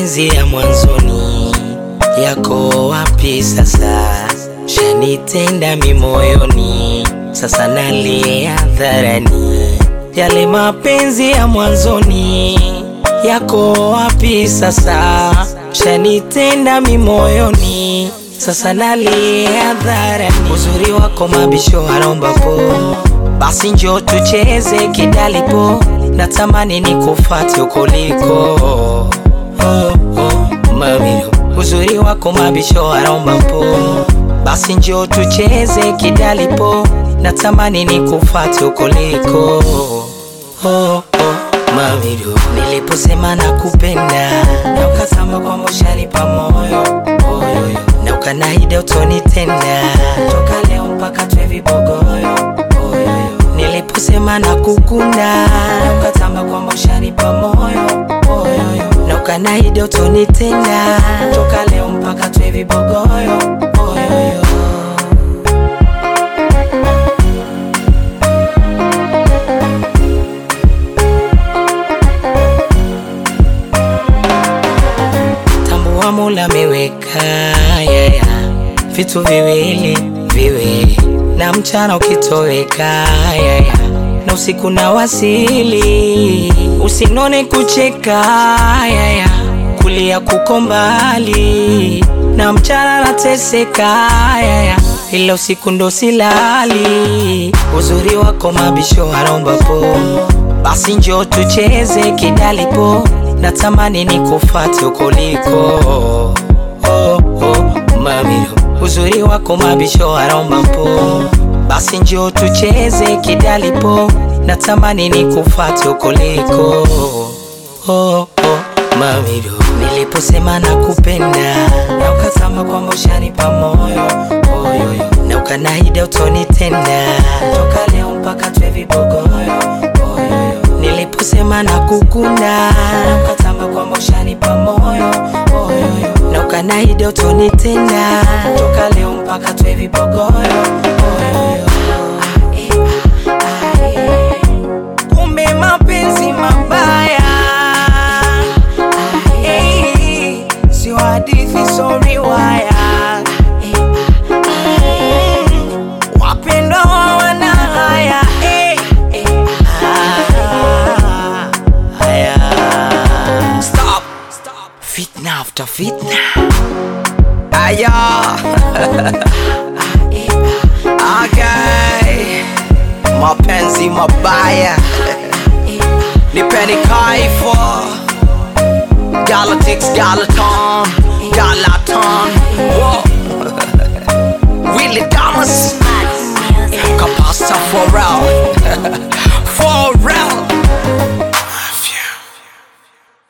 mapenzi ya mwanzoni yako wapi sasa? Shanitenda mimoyoni, sasa nalia hadharani. Yale mapenzi ya mwanzoni yako wapi sasa? Shanitenda mimoyoni, sasa nalia hadharani. Uzuri wako mabisho anaomba po, basi njo tucheze kidalipo, natamani nikufate ukoliko oh, oh, mamiro uzuri wako mabisho anaomba po, basi njo tucheze kidalipo, natamani nikufate ukoliko oh, oh, mamiro niliposema nakupenda na ukasema kwamba ushanipa moyo oyoyo na ukanaida utonitenda toka leo mpaka twe vibogoyo oyoyo niliposema nakukunda na ukatamba kwamba ushanipa moyo oyoyo na ukanaida utonitenda toka leo mpaka twe vibogoyo oyoyo tambua Mola ameweka yaya vitu viwili viwili, na mchana ukitoweka yaya na usiku na wasili, usinone kucheka yaya kulia kuko mbali, na mchana nateseka yaya ila usiku ndo silali. Uzuri wako mabisho anaomba po, basi njo tucheze kidalipo, natamani nikufate ukoliko oh, oh, mamiro uzuri wako mabisho anaomba po, basi njo tucheze kidalipo, natamani nikufate ukoliko oh, oh, mamiro niliposema nakupenda na ukasema kwamba ushanipa moyo oyoyo na ukanaida utonitenda toka leo mpaka twe vibogoyo oyoyo niliposema nakukunda na ukatamba kwamba ushanipa moyo oyoyo na ukanaida utonitenda toka leo mpaka twe vibogoyo oyoyo kumbe mapenzi mabaya Hey, sio hadithi, so riwaya. Mm, wapendwa hawana haya eh, eh, ah, haya. Stop. Fitna after fitna. Aya. Okay. Mapenzi mabaya nipeni kaifo Galactics, Galaton, Galaton Whoa. Willie Thomas